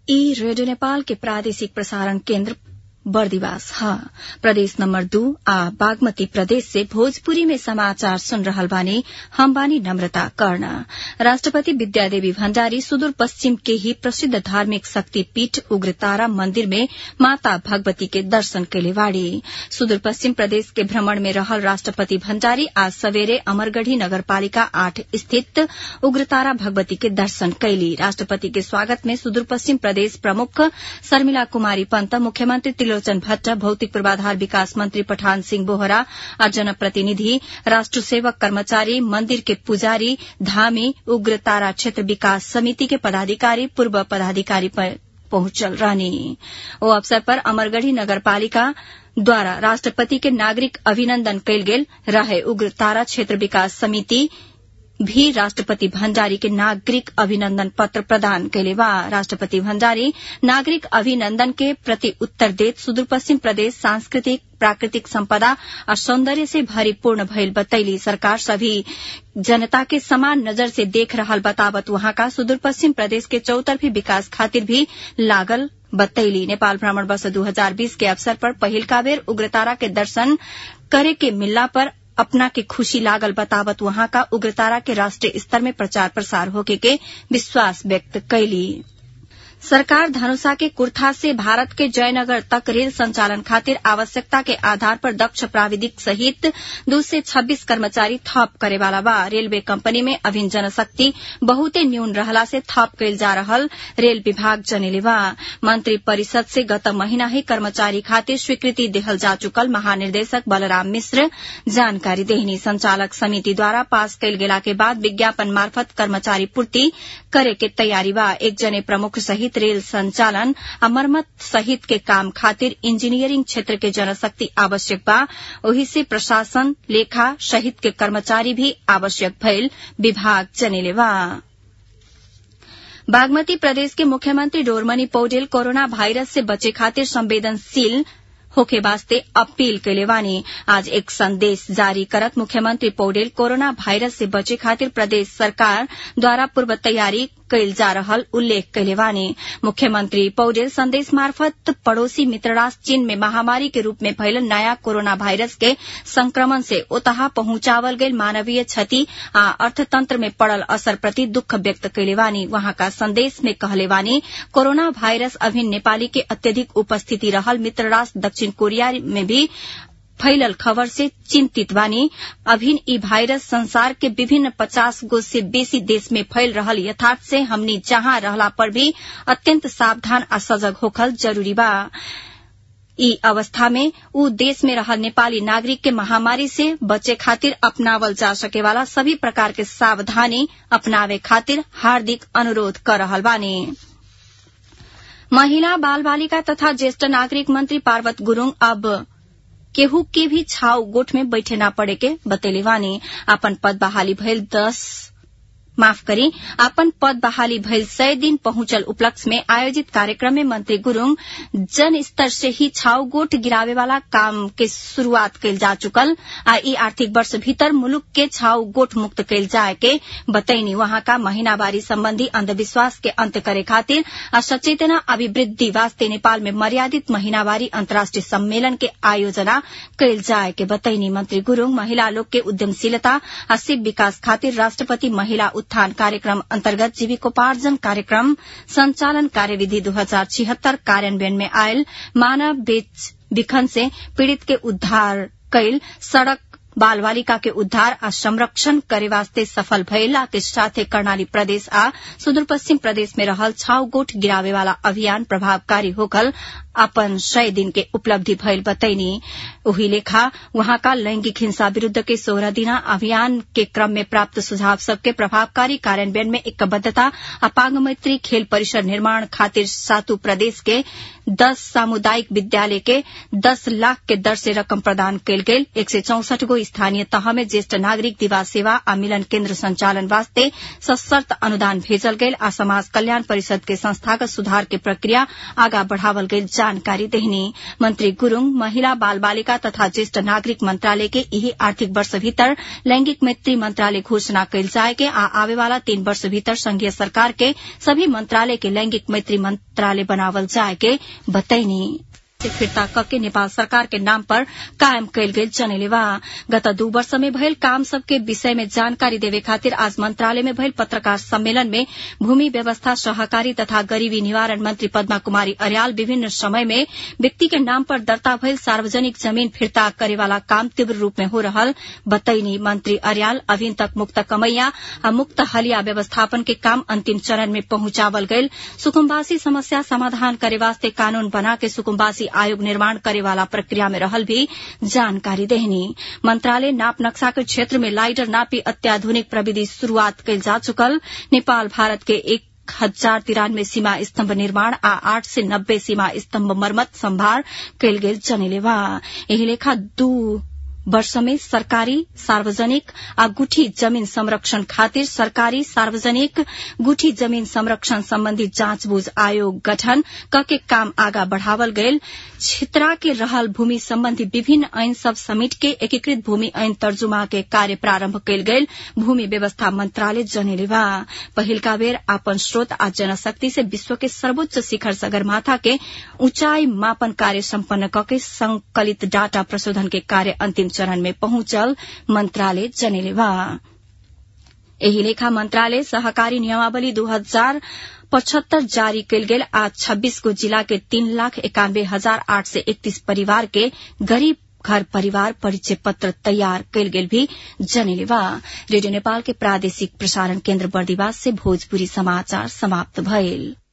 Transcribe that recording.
ई रेडियो नेपाल के प्रादेशिक प्रसारण केन्द्र बर्दिवास ह प्रदेश नम्बर दू आ बागमती प्रदेश से भोजपुरी में समाचार सुन रहल बानी हम बानी नम्रता कर्ण राष्ट्रपति विद्यादेवी भण्डारी सुदूर पश्चिम के ही प्रसिद्ध धार्मिक शक्तिपीठ उग्रतारा मन्दिर में माता भगवती के दर्शन कैले बाड़ी सुदूर पश्चिम प्रदेश के भ्रमण में रहल राष्ट्रपति भण्डारी आज सवेरे अमरगढ़ी नगरपालिका आठ स्थित उग्रतारा भगवती के दर्शन कैली राष्ट्रपति के स्वागत में सुदूर पश्चिम प्रदेश प्रमुख शर्मिला कुमारी पन्त मुख्यमन्त्री त्रिलोचन भट्ट भौतिक पूर्वाधार विकास मन्त्री पठान सिंह बोहरा आ जनप्रतिनिधि राष्ट्र सेवक कर्मचारी मन्दिर के पुजारी धामी उग्र तारा क्षेत्र विकास समिति के पदाधिकारी पूर्व पदाधिकारी पहुंचल रहनी ओ अवसर पर अमरगढ़ी नगरपालिका द्वारा राष्ट्रपति के नागरिक अभिनन्दन कयल गेल रहे उग्र तारा क्षेत्र विकास समिति भी राष्ट्रपति भण्डारी के नागरिक अभिनन्दन पत्र प्रदान कैले बा राष्ट्रपति भण्डारी नागरिक अभिनन्दन के प्रति उत्तर देत सुदूरपश्चिम प्रदेश सांस्कृतिक प्राकृतिक संपदा और सौंदर्य से भरीपूर्ण भइल बतैली सरकार सभी जनता के समान नजर से देख रहल बतावत वहां का सुदूर पश्चिम प्रदेश के चौतरफी विकास खातिर भी लागल बतैली नेपाल भ्रमण वर्ष 2020 के अवसर पर पहिलका बेर उग्रतारा के दर्शन करे के मिलला पर अपना के खुशी लागल बतावत वहां का उग्रतारा के राष्ट्रीय स्तर में प्रचार प्रसार होके के विश्वास व्यक्त कैली सरकार धनुषा के कुर्था से भारत के जयनगर तक रेल संचालन खातिर आवश्यकता के आधार पर दक्ष प्राविधिक सहित दू से छब्बीस कर्मचारी थप करेवाला बा रेलवे कंपनी में अभिन जनशक्ति बहुते न्यून रहला से थप कैल जा रहल रेल विभाग जनेले बा मंत्री परिषद से गत महीना ही कर्मचारी खातिर स्वीकृति देहल जा चुकल महानिर्देशक बलराम मिश्र जानकारी देहनी संचालक समिति द्वारा पास कैल गेला के बाद विज्ञापन मार्फत कर्मचारी पूर्ति करे के तैयारी बा एक जने प्रमुख सहित रेल संचालन आ मरम्मत सहित के काम खातिर इंजीनियरिंग क्षेत्र के जनशक्ति आवश्यक बा ओही से प्रशासन लेखा सहित के कर्मचारी भी आवश्यक भइल विभाग जनेले बा बागमती प्रदेश के मुख्यमंत्री डोरमनी पौडेल कोरोना वायरस से बचे खातिर संवेदनशील होके वास्ते अपील कैले बानी आज एक संदेश जारी करत मुख्यमंत्री पौडेल कोरोना वायरस से बचे खातिर प्रदेश सरकार द्वारा पूर्व तैयारी कैल जा रहल उल्लेख कैले बानी मुख्यमंत्री पौडेल संदेश मार्फत पड़ोसी मित्र राष्ट्र चीन में महामारी के रूप में फैलल नया कोरोना वायरस के संक्रमण से ओतहा पहुंचावल गयल मानवीय क्षति आ अर्थतंत्र में पड़ल असर प्रति दुख व्यक्त कैले बानी वहां का संदेश में कहले बानी कोरोना वायरस अभिन नेपाली के अत्यधिक उपस्थिति रहल मित्र राष्ट्र दक्षिण कोरिया में भी फैलल खबर से चिंतित बानी अभिन ई वायरस संसार के विभिन्न पचास गो से बेसी देश में फैल रहल यथार्थ से हमनी जहां रहला पर भी अत्यंत सावधान आ सजग होखल जरूरी बा ई अवस्था में ऊ देश में रहल नेपाली नागरिक के महामारी से बचे खातिर अपनावल जा सके वाला सभी प्रकार के सावधानी अपनावे खातिर हार्दिक अनुरोध कर रहल बानी महिला बाल बालिका तथा ज्येष्ठ नागरिक मंत्री पार्वत गुरूङ अब केहू के भी छाव गोठ में बैठे ना पड़े के बतेले वानी अपन पद बहाली भइल दस माफ करी अपन पद बहाली भइल सय दिन पहुंचल उपलक्ष्य में आयोजित कार्यक्रम में मंत्री गुरूङ जन स्तर से ही छाव गोठ गिरावे वाला काम के शुरूआत कैल जा चुकल आ ई आर्थिक वर्ष भीतर मुलुक के छाव गोठ मुक्त कैल जाए के बतैनी वहां का महीनावारी संबंधी अंधविश्वास के अंत करे खातिर आ सचेतना अभिवृद्धि वास्ते नेपाल में मर्यादित महीनावारी अंतर्राष्ट्रीय सम्मेलन के आयोजना कैल जाए के बतैनी मंत्री गुरूङ महिला लोग के उद्यमशीलता आ शिव विकास खातिर राष्ट्रपति महिला उत्थान कार्यक्रम अन्तर्गत जीविकोपार्जन कार्यक्रम संचालन कार्यविधि दू हजार छिहत्तर कार्यान्वयन में आयल मानव बेच बिखन से पीड़ित के उद्धार कैल सड़क बाल बालिका के उद्धार आ संरक्षण करे वास्ते सफल भइला के साथे कर्णाली प्रदेश आ सुदूर पश्चिम प्रदेश में रहल छाव गोठ गिरावे वाला अभियान प्रभावकारी होकल अपन सय दिन के उपलब्धि भइल बतैनी उही लेखा वहां का लैंगिक हिंसा विरूद्ध के सोलह दिना अभियान के क्रम में प्राप्त सुझाव सबके प्रभावकारी कार्यान्वयन में एकबद्धता आ पांग मैत्री खेल परिसर निर्माण खातिर सातु प्रदेश के दस सामुदायिक विद्यालय के दस लाख के दर से रकम प्रदान कयल गेल एक सय चौसठ गो स्थानीय तह में ज्येष्ठ नागरिक दिवा सेवा आ मिलन केन्द्र संचालन वास्ते सशर्त अनुदान भेजल गेल आ समाज कल्याण परिषद के संस्थागत सुधार के प्रक्रिया आगा बढ़ावल गेल जानकारी देहनी मंत्री गुरूङ महिला बाल बालिका बालिका तथा ज्येष्ठ नागरिक मंत्रालय के यही आर्थिक वर्ष भीतर लैंगिक मैत्री मंत्रालय घोषणा कैल जाए के आ आवेवाला तीन वर्ष भीतर संघीय सरकार के सभी मंत्रालय के लैंगिक मैत्री मंत्रालय बनावल जाए के बतैनी फिर्ता कके नेपाल सरकार के नाम पर कायम कैल गेल जनेलेवा गत दू वर्ष में भयल काम सबके विषय में जानकारी देवे खातिर आज मंत्रालय में भयल पत्रकार सम्मेलन में भूमि व्यवस्था सहकारी तथा गरीबी निवारण मंत्री पद्मा कुमारी अर्याल विभिन्न समय में व्यक्ति के नाम पर दर्ता भयल सार्वजनिक जमीन फिर्ता करेवाला काम तीव्र रूप में हो रहल बतैनी मंत्री अर्याल अभी तक मुक्त कमैया आ मुक्त हलिया व्यवस्थापन के काम अंतिम चरण में पहुंचावल गयल सुकुम्बासी समस्या समाधान करे वास्ते कानून बना के सुकुम्बासी आयोग निर्माण करे वाला प्रक्रिया में रहल भी जानकारी देहनी मंत्रालय नाप नक्शा के क्षेत्र में लाइडर नापी अत्याधुनिक प्रविधि शुरूआत कैल जा चुकल नेपाल भारत के एक हजार तिरानवे सीमा स्तंभ निर्माण आ आठ से नब्बे सीमा स्तंभ मरम्मत संभार कैल गेल जनेलेवा एही लेखा दू वर्ष में सरकारी सार्वजनिक आ गुठी जमीन संरक्षण खातिर सरकारी सार्वजनिक गुठी जमीन संरक्षण सम्बन्धी जाँचबूझ आयोग गठन कके काम आगा बढ़ावल गयल छितरा के रहल भूमि सम्बन्धी विभिन्न ऐन सब समेट के एकीकृत भूमि ऐन तर्जुमा के कार्य प्रारम्भ कैल गयल भूमि व्यवस्था मंत्रालय जनेलेवा पहिलका बेर आपन स्रोत आ जनशक्ति से विश्व के सर्वोच्च शिखर सगरमाथा के ऊंचाई मापन कार्य सम्पन्न कके संकलित डाटा प्रशोधन के कार्य अंतिम चरण में पहुंचल मंत्रालय जनेलेवा एही लेखा मंत्रालय सहकारी नियमावली दू हजार पचहत्तर जारी कैल गेल आज छब्बीस गो जिला के तीन लाख एकानबे हजार आठ सय एकतीस परिवार के गरीब घर परिवार परिचय पत्र तैयार कैल गेल भी जनेलेवा रेडियो नेपाल के प्रादेशिक प्रसारण केन्द्र बर्दिवास से भोजपुरी समाचार समाप्त भयल